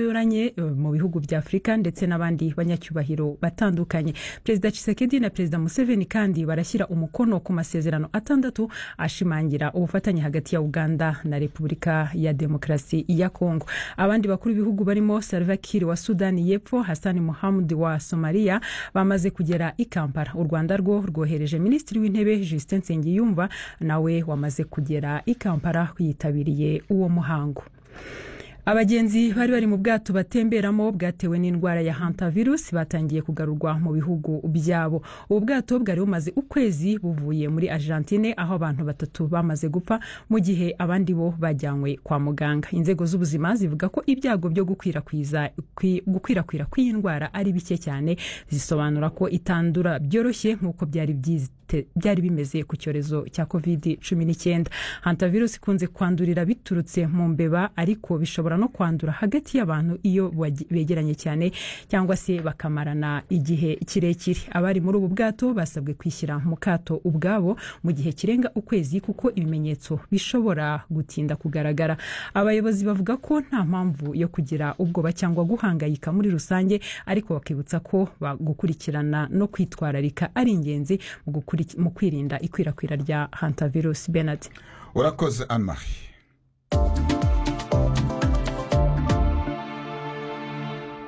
y'ubufatanye mu bihugu bya afurika ndetse n'abandi banyacyubahiro batandukanye perezida Tshisekedi na perezida museveni kandi barashyira umukono ku masezerano atandatu ashimangira ubufatanye hagati ya uganda na repubulika ya demokarasi ya kongo abandi bakuru b'ibihugu barimo salva kiir wa sudani y'epfo hasani muhamud wa somaliya bamaze kugera i kampala u rwanda rwo rwohereje minisitiri w'intebe justin nsengiyumva nawe wamaze kugera i kampala yitabiriye uwo muhango abagenzi bari bari mu bwato batemberamo bwatewe n'indwara ya hantavirus batangiye kugarurwa mu bihugu byabo ubu bwato bwari bumaze ukwezi buvuye muri argentine aho abantu batatu bamaze gupfa mu gihe abandi bo bajyanywe kwa muganga inzego z'ubuzima zivuga ko ibyago byo gukwirakwiza gukwirakwira kw'iyi ndwara ari bike cyane zisobanura ko itandura byoroshye nk'uko byari byari bimeze ku cyorezo cya covid cumi n'icyenda hantavirus ikunze kwandurira biturutse mu mbeba ariko bishobora no kwandura hagati y'abantu iyo begeranye cyane cyangwa se bakamarana igihe kirekire abari muri ubu bwato basabwe kwishyira mu kato ubwabo mu gihe kirenga ukwezi kuko ibimenyetso bishobora gutinda kugaragara abayobozi bavuga ko nta mpamvu yo kugira ubwoba cyangwa guhangayika muri rusange ariko bakibutsa ko gukurikirana no kwitwararika ari ingenzi mu kwirinda ikwirakwira rya hantavirus benard urakoze anne marie